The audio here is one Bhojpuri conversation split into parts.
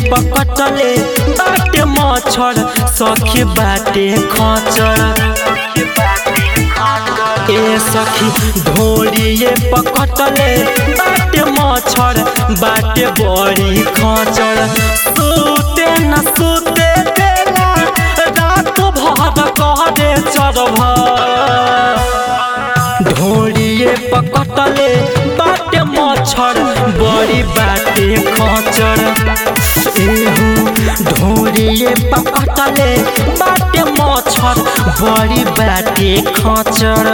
पकटले बाटे मच्छर सखी बाटे खचर ए सखी ढोरिए पकटले बाटे मच्छर बाटे बड़ी खचर सुते न सुते देला रात भर कहरे चरभ ढोरिए पकटले बाटे मच्छर बड़ी बाटे खचर एहू ढोरिए पकटले बाटे मच्छर बड़ी बाटे खचर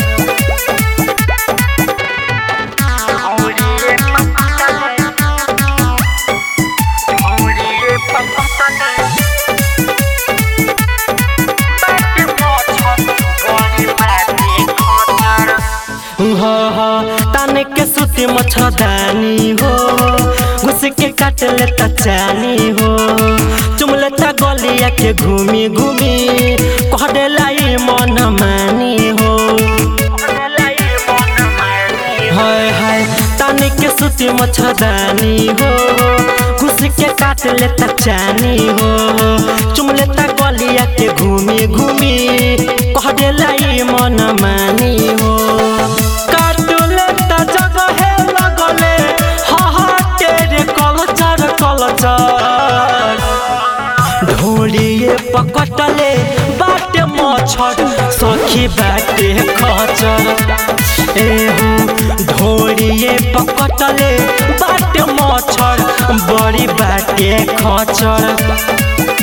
हो हो ताने के सुती मच्छरदानी हो घुस के काट लेता चानी हो चुम लेता गलिया के घूमी घूमी कह देलाई मन मानी हो हाय हाय ताने के सुती मच्छरदानी हो घुस के काट लेता चानी हो चुम लेता गलिया के घूमी घूमी कह देलाई मन मानी हो काटले त जगहे लगले हाहाटे रे कलचर कलचर ढोलिए पकटले बाटे मच्छर सखी बाटे खचर एहू ढोलिए पकटले बाटे मच्छर बड़ी बाटे खचर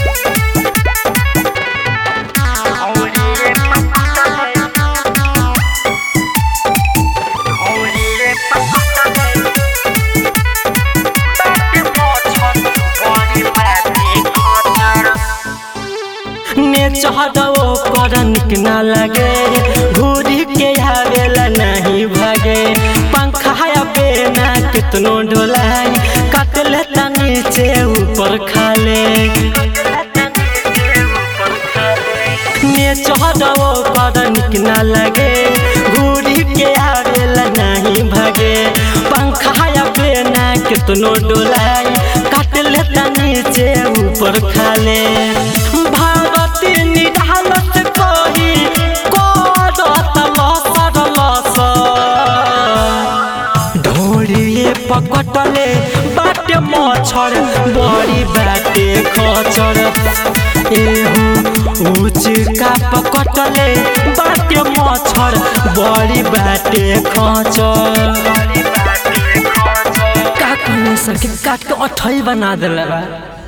ने चढ़ो कर निक न लगे घूरी के आवेला नहीं भागे पंखा पे ना कितनो ढोलाई काट लेता नीचे ऊपर खाले ने चढ़ो कर निक न लगे घूरी के आवेला नहीं भागे पंखा पे ना कितनो डोलाई काट लेता नीचे ऊपर खाले भारती निढालत कही करत लसर लसर ढोलिए पकटले बाटे मच्छर बड़ी बाटे खचर एहू उचका पकटले बाटे मच्छर बड़ी बाटे खचर का कहने सके काट के अठई बना दिला बा